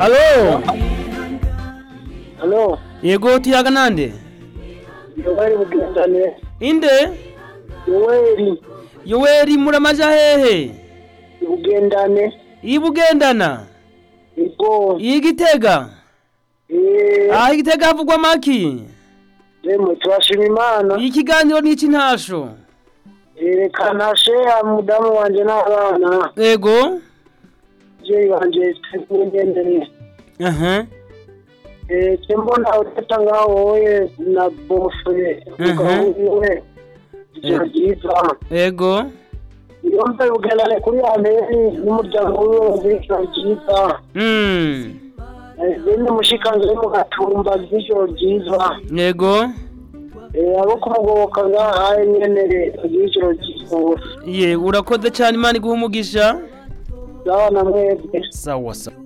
halo Halo, yego tuyaga nande Yoweri Bugendane. inde Yoweri yoweri muramaja hehe Bugendane. ibugendana Ego. igitega Eh, ah igitega havugwa maki demo turashima Imana. ikiganiro n'iki ntasho Erekana sheha mudamu wanje n'abana. yego Je wanje tugendere. aha Eh, mbona utata ngaho wowe na bofre. Mhm. Ukawe. Ijoro ryiza. yego Yombe Bugendane kuri Ameri n'umuryango wiwe w'ijoro ryiza. mm Bene mushikanze mu gatumba z'ijoro ryiza. yego Eh, abo kumugoboka ngahaye nyenere igiciro cy'isoro ye urakoze cyane imana iguha umugisha sawa na mwebwe sawa sawa